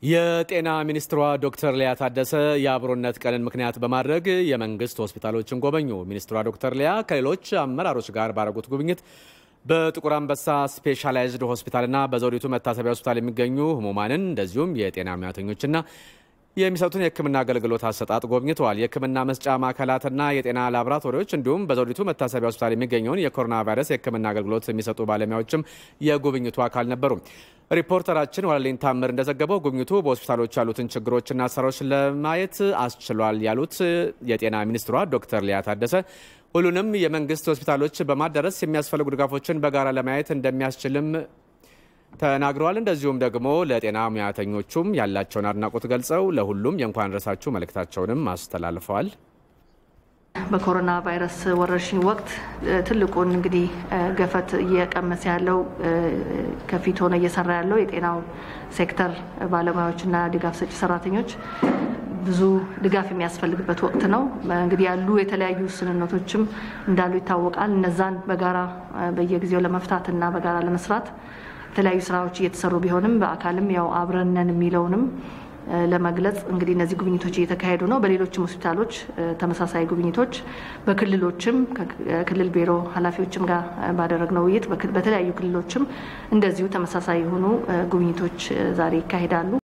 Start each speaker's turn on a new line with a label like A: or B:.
A: የጤና ሚኒስትሯ ዶክተር ሊያ ታደሰ የአብሮነት ቀንን ምክንያት በማድረግ የመንግስት ሆስፒታሎችን ጎበኙ። ሚኒስትሯ ዶክተር ሊያ ከሌሎች አመራሮች ጋር ባደረጉት ጉብኝት በጥቁር አንበሳ ስፔሻላይዝድ ሆስፒታልና በዘውዲቱ መታሰቢያ ሆስፒታል የሚገኙ ህሙማንን እንደዚሁም የጤና ሙያተኞችና የሚሰጡትን የሕክምና አገልግሎት አሰጣጥ ጎብኝተዋል። የሕክምና መስጫ ማዕከላትና የጤና ላቦራቶሪዎች እንዲሁም በዘውዲቱ መታሰቢያ ሆስፒታል የሚገኘውን የኮሮና ቫይረስ የሕክምና አገልግሎት የሚሰጡ ባለሙያዎችም የጉብኝቱ አካል ነበሩ። ሪፖርተራችን ዋለልኝ ታምር እንደዘገበው ጉብኝቱ በሆስፒታሎች ያሉትን ችግሮችና አሰራሮች ለማየት አስችሏል ያሉት የጤና ሚኒስትሯ ዶክተር ሊያ ታደሰ ሁሉንም የመንግስት ሆስፒታሎች በማዳረስ የሚያስፈልጉ ድጋፎችን በጋራ ለማየት እንደሚያስችልም ተናግረዋል። እንደዚሁም ደግሞ ለጤና ሙያተኞቹም ያላቸውን አድናቆት ገልጸው ለሁሉም የእንኳን ደረሳችሁ መልእክታቸውንም አስተላልፈዋል።
B: በኮሮና ቫይረስ ወረርሽኝ ወቅት ትልቁን እንግዲህ ገፈት እየቀመሰ ያለው ከፊት ሆነ እየሰራ ያለው የጤናው ሴክተር ባለሙያዎችና ድጋፍ ሰጪ ሰራተኞች ብዙ ድጋፍ የሚያስፈልግበት ወቅት ነው። እንግዲህ ያሉ የተለያዩ ውስንነቶችም እንዳሉ ይታወቃል። እነዛን በጋራ በየጊዜው ለመፍታት እና በጋራ ለመስራት የተለያዩ ስራዎች እየተሰሩ ቢሆንም በአካልም ያው አብረነን የሚለውንም ለመግለጽ እንግዲህ እነዚህ ጉብኝቶች እየተካሄዱ ነው። በሌሎችም ሆስፒታሎች ተመሳሳይ ጉብኝቶች፣ በክልሎችም ከክልል ቢሮ ኃላፊዎችም ጋር ባደረግነው ውይይት በተለያዩ ክልሎችም እንደዚሁ ተመሳሳይ የሆኑ ጉብኝቶች ዛሬ ይካሄዳሉ።